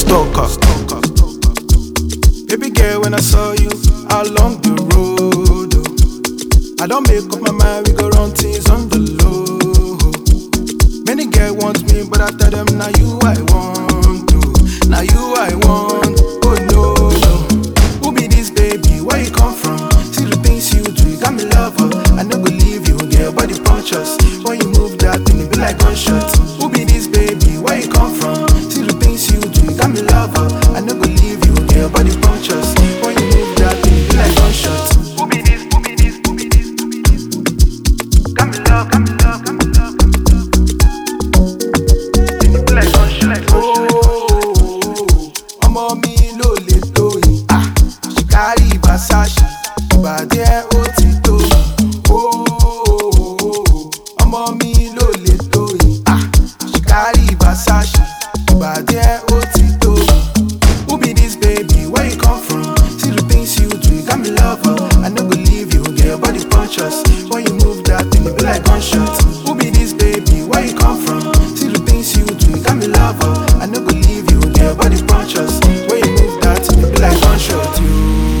stalker. Baby girl, when I saw you along the road, oh, I don't make up my mind, we go run things on the low. Many girls want me, but I tell them now you I want to, now you I want. Oh no, no. Who be this baby? Where you come from? See the things you do, you got me lover. I no go leave you, girl, body punches. When you move that thing, it be like gunshot. Who be this baby? Where you come from? See the things you do, you got me lover. I no go leave you, girl, body punches. When you move that thing, it be like gunshot. Who be this? Who be this? Who be this? Who be this? Got me love, got me love, got me love, got me love. Thing it be like gunshot. Oh, ọmọ mi ló lè tó yìí. Ah, she carry Versace, ìbàdí ẹ̀ ó ti tó. Oh, ọmọ mi ló lè tó yìí. Ah, she carry Versace, ìbàdí ẹ̀ ó ti tó. Who be this baby? Where you come from? See the things you do, you got me lover. I no go leave you, girl, body punches. When you move that thing, it be like gunshot. Who be this baby? Where you come from? See the things you do, you got me lover. I no go leave you, girl, body punches. When you move that thing, it be like gunshot. You.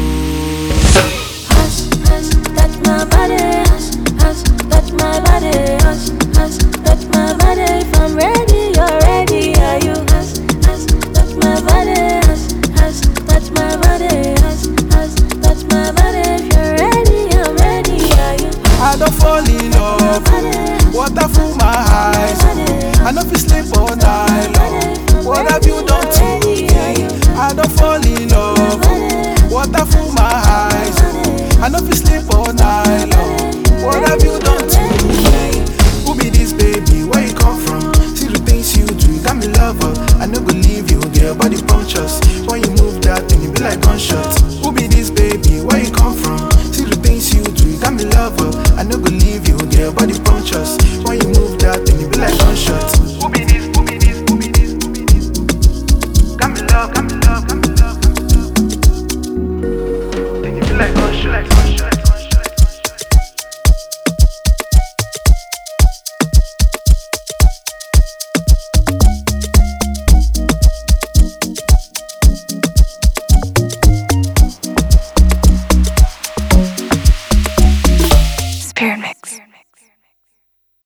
Hush, hush, touch my body, hush, hush, touch my body, hush, hush, touch my body. If I'm ready, you're ready, are you? Hush, hush, touch my body, hush, hush, touch my body, hush, hush, touch my body. If you're ready, I'm ready, are you? I don't fall in love. Water full my eyes. I know if you sleep all night long. What have you done to me? I don't fall in love. Water full my eyes. I know if you sleep all night long. What have you done to me? Who be this baby? Where you come from? See the things you do, you got me lover. I no go leave you, girl, body punches. When you move that thing, it be like gunshot. Who be this baby? Where you come from? See the things you do, you got me lover. I no go leave you, girl, body punches. When you move that thing, it be like gunshot. Who be this? Who be this? Who be this? Who be this? Got me love, got me